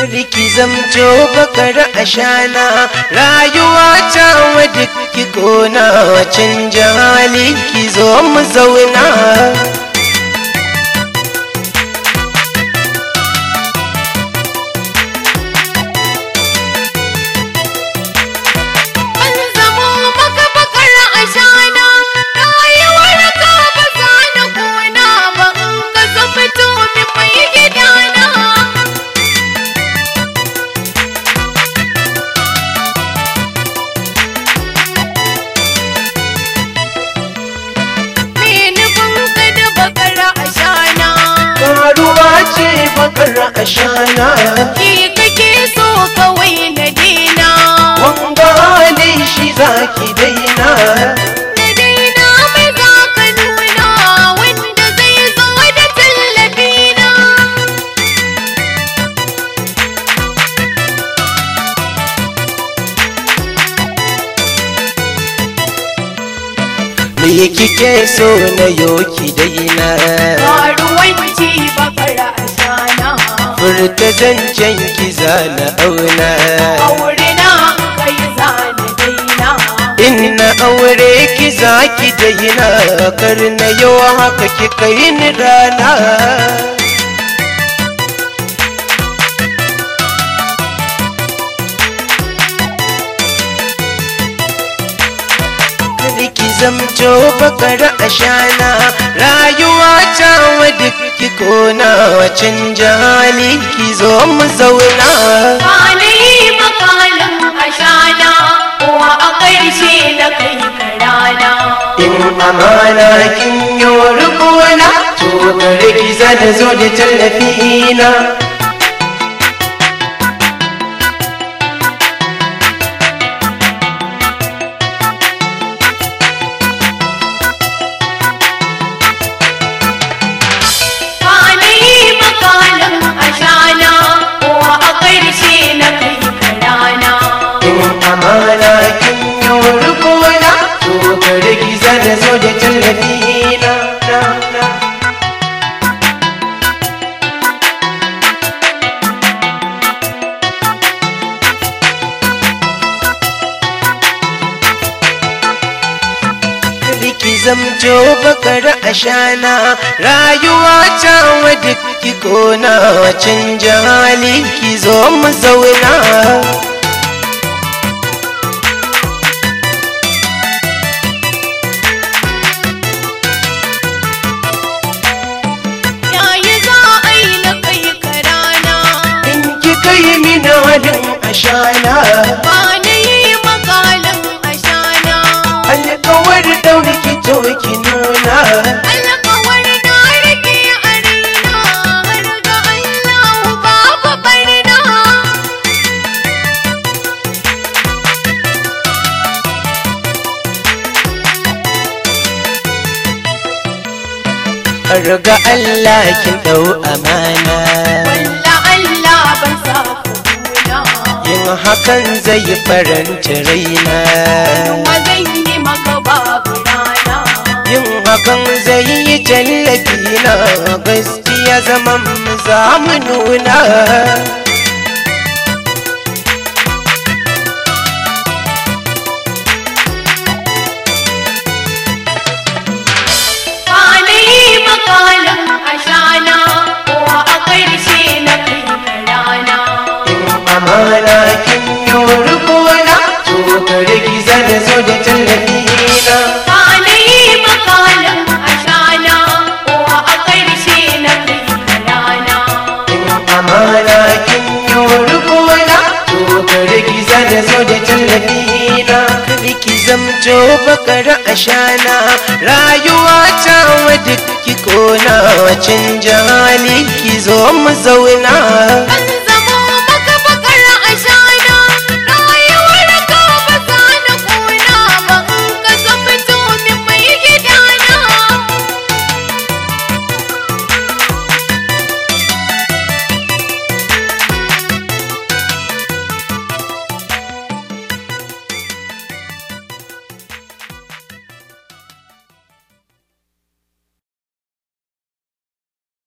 Riki zamto bakar ashana rayuwa ta wadda ki kona canja hali ki zo mu zauna An zamo maka bakar ashana rayuwar ka ba za na kona ba in ka zama min mai gidana. Me nufin ka da bakar ashana Karuwa ce bakar ashana ki kake so kawai na dina. wanga hali shi zaki daina Na daina mai za ka nuna wanda zai zo da tallafina. me kike so na yoki daina Karuwanci bakar ashana furta zancen ki zana auna aure na kai zane daina in na aure ki zaki daina kar na yau haka ki kai ni rana Kada ki zamto bakar ashana rayuwa ta wadda ki kona canja hali ki zo mu zauna Kwanayi makalin ashana Uwa a ƙarshe na kai karana in amana kin yi rukuna to gare ki zana zo da tallafi na Kwanayi makalin ashana Uwa a ƙarshe na kai karana in amana kin yi rukuna to gare ki zana zo da tallafi na na na ki zamto bakar ashana rayuwa ta wadda ki kona canja hali ki zo mu zauna Yayi za a yi na kai karana in ki kai mini halin ashana Ba na yi makalin ashana alkawar dauri ki to ki nuna Alƙawar na rike a raina har ga Allah babu barna. ga Allah kin dau amana Walla Allah ban sa ku kuna. yin hakan zai faranta raina Kuma zan yi maka babu rana. yin hakan zai yi tallafi na gaskiya zaman mu za mu nuna Ba na yi makalin ashana ko a ƙarshe na kai ka rana. in amana kin yi rukuna to gare ki zana zo da tallafi na Ba na yi makalin ashana ko a ƙarshe na kai ka rana. in amana kin yi rukuna to gare ki zana zo da tallafi na kada ki zamto bakar ashana rayuwa ta wadda ki kona canja hali ki zo mu zauna